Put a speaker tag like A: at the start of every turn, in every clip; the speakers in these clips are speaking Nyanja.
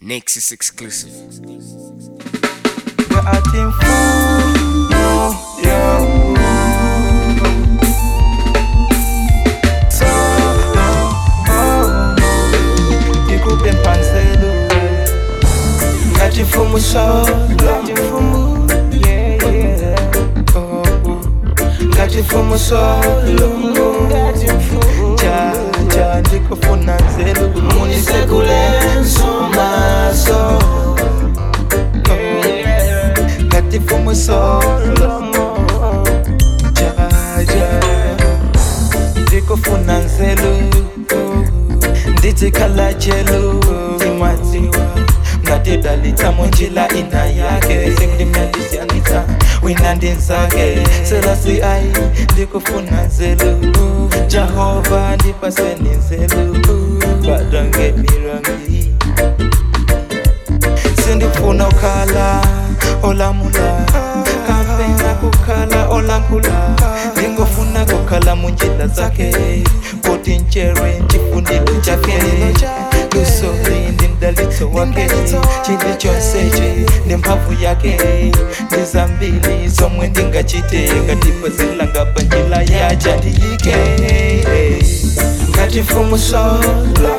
A: Nexus exclusive.
B: We're acting fool, no, yo. So, oh, oh, nikupe mpanselo ngati mfumu solo Yeah, yeah. Oh, oh. ngati mfumu solo jaja ndikufuna nzelu munisegulenso maso ngati mfumu solo jaja ndikufuna nzelu nditsikhala jelu timadziwa ngatidalitsa munjila ina yake singindimnandisiyanitsa wina ndinzake selasi ai ndikufuna nzelu jehova ndipaseni nzelu badange mirangi sindifuna ukhala olamula kapena kukhala olankula ndingofuna kukhala munjila zakhe kuti nchere chifundilo chake lusori ndi mdalitso wake chili chonseche ndi mphamvu yake ndi zambiri zomwe ndingachite ngatipazila ngapa njila yaja ndiyike ngati mfumu solo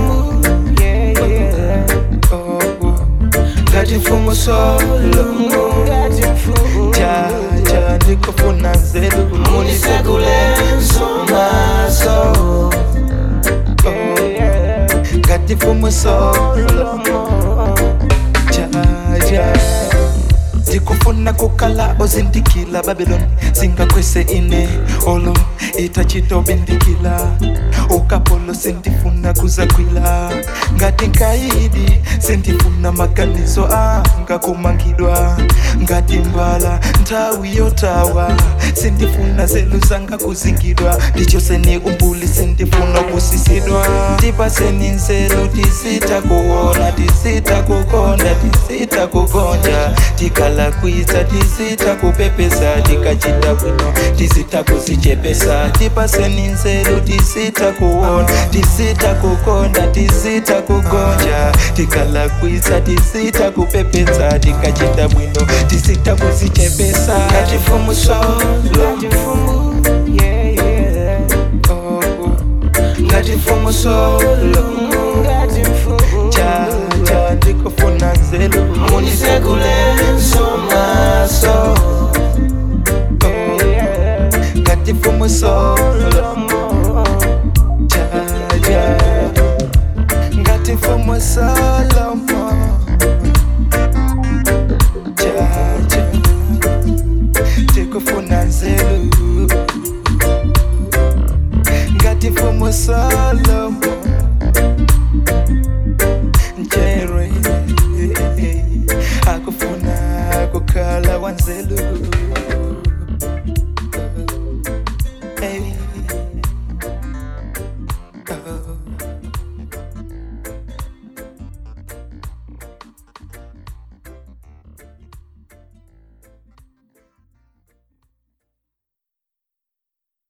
B: Oh, oh. ngati mfumu solo jaja ndikufuna nzelu munisegulenso maso Oh, ngati mfumu solo jaja ndikufuna kukhala ozindikila babylon singakwese ine olo itachitobindikila ukapolo sindifuna kuzakwila ngati nkaidi sindifuna maganizo anga kumangidwa ngati mbala nthawi yotawa sindifuna zelu zanga kuzingidwa ndichoseni umbuli sindifuna kusisidwa ndipaseni nzelu tisita kuona tisita kukonda tisita kugonja tikala kwisa tisita kupepesa tikachita bwino tisita kuzichepesa tipaseni nzelu tisita kuona tisita kukonda tisita kugonja tikala kwisa tisita kupepesa tikachita bwino tisita kuzichepesa ngati mfumu solo Oh, oh. ngati mfumu solo jaja ndikufuna nzelu munisegulenso maso Oh, ngati mfumu solo jaja ngati mfumu solomo jaja ndikufuna nzelu ngati mfumu solomo njere akufuna kukhala wanzelu